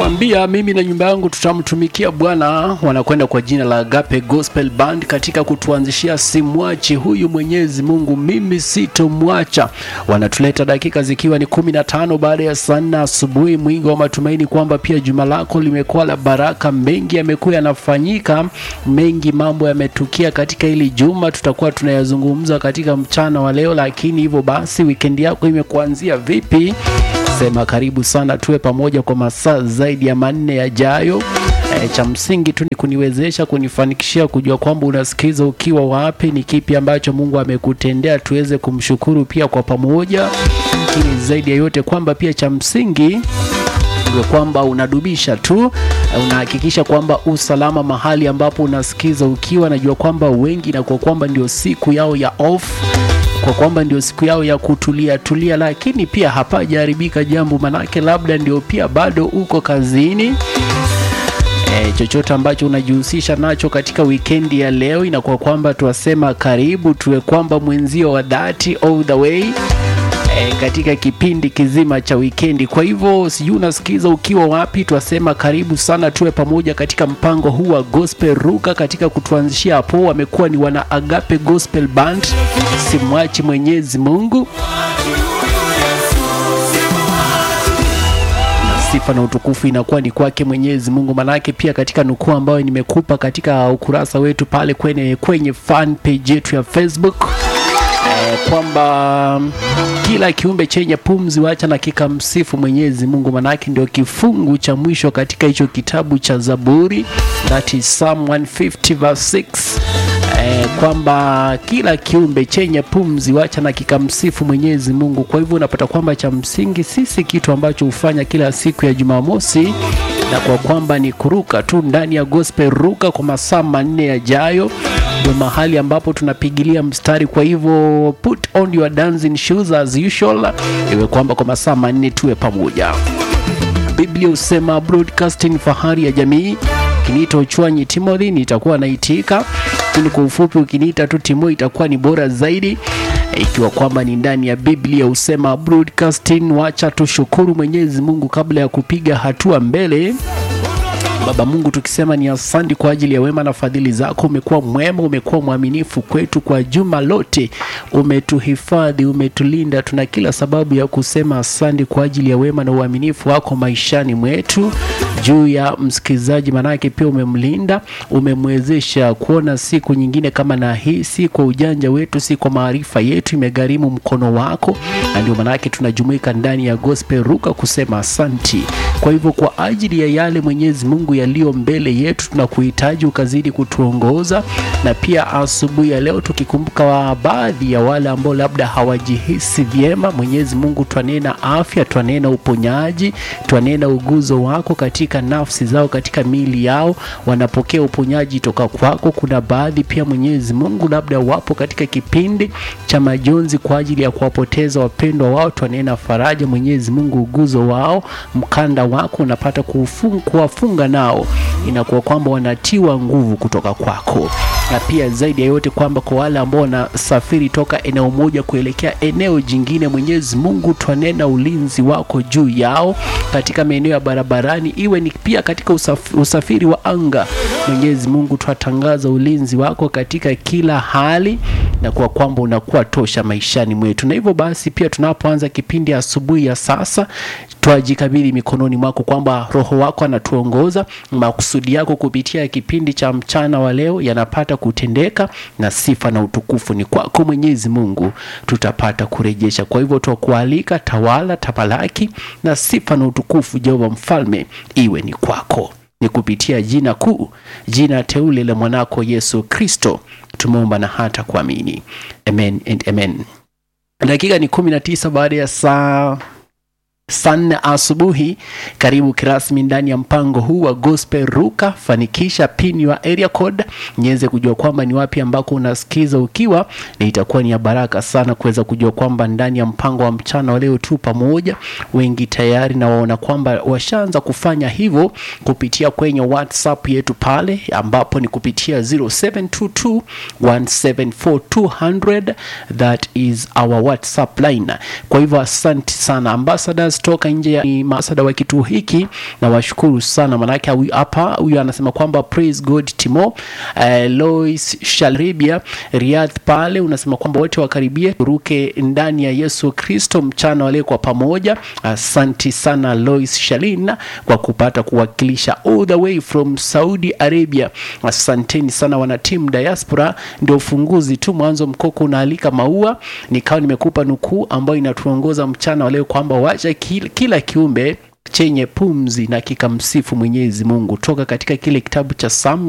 Nakwambia mimi na nyumba yangu tutamtumikia Bwana. Wanakwenda kwa jina la Agape Gospel Band katika kutuanzishia simwachi huyu Mwenyezi Mungu, mimi sitomwacha. Wanatuleta dakika zikiwa ni kumi na tano baada ya saa nne asubuhi, mwingi wa matumaini kwamba pia juma lako limekuwa la baraka. Mengi yamekuwa yanafanyika, mengi mambo yametukia katika hili juma, tutakuwa tunayazungumza katika mchana wa leo. Lakini hivyo basi, wikendi yako imekuanzia vipi? Sema karibu sana, tuwe pamoja kwa masaa zaidi ya manne yajayo. E, cha msingi tu ni kuniwezesha kunifanikishia kujua kwamba unasikiza ukiwa wapi, ni kipi ambacho Mungu amekutendea, tuweze kumshukuru pia kwa pamoja, lakini zaidi ya yote kwamba pia cha msingi uwe kwamba unadubisha tu, unahakikisha kwamba usalama mahali ambapo unasikiza ukiwa. Najua kwamba wengi na kwa kwamba ndio siku yao ya off kwa kwamba ndio siku yao ya kutulia tulia, lakini pia hapajaharibika jambo, manake labda ndio pia bado uko kazini. E, chochote ambacho unajihusisha nacho katika wikendi ya leo, inakuwa kwamba tuwasema karibu, tuwe kwamba mwenzio wa dhati all the way e, katika kipindi kizima cha wikendi. Kwa hivyo sijui unasikiza ukiwa wapi, twasema karibu sana, tuwe pamoja katika mpango huu wa Gospel Ruka. Katika kutuanzishia hapo wamekuwa ni wana Agape Gospel Band, simwachi Mwenyezi Mungu sifa na utukufu inakuwa ni kwake Mwenyezi Mungu. Manake pia katika nukuu ambayo nimekupa katika ukurasa wetu pale kwenye, kwenye fan page yetu ya Facebook eh, kwamba kila kiumbe chenye pumzi wacha na kikamsifu Mwenyezi Mungu. Manake ndio kifungu cha mwisho katika hicho kitabu cha Zaburi, that is Psalm 150 verse 6 eh, kwamba kila kiumbe chenye pumzi wacha na kikamsifu Mwenyezi Mungu. Kwa hivyo unapata kwamba cha msingi sisi kitu ambacho hufanya kila siku ya Jumamosi na kwa kwamba ni kuruka tu ndani ya gospel ruka kwa masaa manne yajayo, ndio mahali ambapo tunapigilia mstari. Kwa hivyo put on your dancing shoes as usual, iwe kwamba kwa masaa manne tuwe pamoja. Biblia husema broadcasting fahari ya jamii. Ukiniita Uchwanyi Timothy nitakuwa naitika, lakini kwa ufupi ukiniita tu Timo itakuwa ni bora zaidi, ikiwa kwamba ni ndani ya Biblia husema broadcasting. Wacha tushukuru Mwenyezi Mungu kabla ya kupiga hatua mbele. Baba Mungu, tukisema ni asante kwa ajili ya wema na fadhili zako. Umekuwa mwema, umekuwa mwaminifu kwetu kwa juma lote, umetuhifadhi, umetulinda. Tuna kila sababu ya kusema asante kwa ajili ya wema na uaminifu wako maishani mwetu. Juu ya msikilizaji, manake pia umemlinda, umemwezesha kuona siku nyingine kama na hii, si kwa ujanja wetu, si kwa maarifa yetu, imegharimu mkono wako, na ndio manake tunajumuika ndani ya Gospel Ruka kusema asanti. Kwa hivyo kwa ajili ya yale Mwenyezi Mungu yaliyo mbele yetu, tunakuhitaji ukazidi kutuongoza, na pia asubuhi ya leo tukikumbuka wa baadhi ya wale ambao labda hawajihisi vyema, Mwenyezi Mungu, twanena afya, twanena uponyaji, twanena uguzo wako katika nafsi zao, katika miili yao, wanapokea uponyaji toka kwako. Kuna baadhi pia Mwenyezi Mungu labda wapo katika kipindi cha majonzi kwa ajili ya kuwapoteza wapendwa wao, twanena faraja, Mwenyezi Mungu, uguzo wao, mkanda wako unapata kuwafunga nao, inakuwa kwamba wanatiwa nguvu kutoka kwako, na pia zaidi ya yote kwamba kwa wale ambao wanasafiri toka eneo moja kuelekea eneo jingine, Mwenyezi Mungu, twanena ulinzi wako juu yao katika maeneo ya barabarani, iwe ni pia katika usafiri, usafiri wa anga. Mwenyezi Mungu, twatangaza ulinzi wako katika kila hali, na kwa kwamba unakuwa tosha maishani mwetu. Na hivyo basi pia tunapoanza kipindi asubuhi ya sasa twajikabidhi mikononi mwako kwamba Roho wako anatuongoza, makusudi yako kupitia kipindi cha mchana wa leo yanapata kutendeka, na sifa na utukufu ni kwako Mwenyezi Mungu, tutapata kurejesha. Kwa hivyo twakualika, tawala, tapalaki, na sifa na utukufu Jehova Mfalme iwe ni kwako, ni kupitia jina kuu, jina teule la mwanako Yesu Kristo tumeomba na hata kuamini, amen and amen. Dakika ni kumi na tisa baada ya saa saa nne asubuhi. Karibu kirasmi ndani ya mpango huu wa Gospel Ruka. Fanikisha pin your area code niweze kujua kwamba ni wapi ambako unasikiza ukiwa, na itakuwa ni ya baraka sana kuweza kujua kwamba ndani ya mpango wa mchana wa leo tu pamoja, wengi tayari na waona kwamba washaanza kufanya hivyo kupitia kwenye WhatsApp yetu pale, ambapo ni kupitia 0722 174 that is our WhatsApp line. Kwa hivyo asante sana ambassadors toka nje ya ni maasada wa kituo hiki na washukuru sana manake huyu hapa huyu anasema kwamba praise god timo eh, lois shalribia riadh pale unasema kwamba wote wakaribie turuke ndani ya yesu kristo mchana wale kwa pamoja asanti sana lois shalin kwa kupata kuwakilisha all the way from saudi arabia asanteni sana wanatimu diaspora ndio ufunguzi tu mwanzo mkoko unaalika maua nikawa nimekupa nukuu ambayo inatuongoza mchana wa leo kwamba wacha kila, kila kiumbe chenye pumzi na kikamsifu mwenyezi mungu toka katika kile kitabu cha sam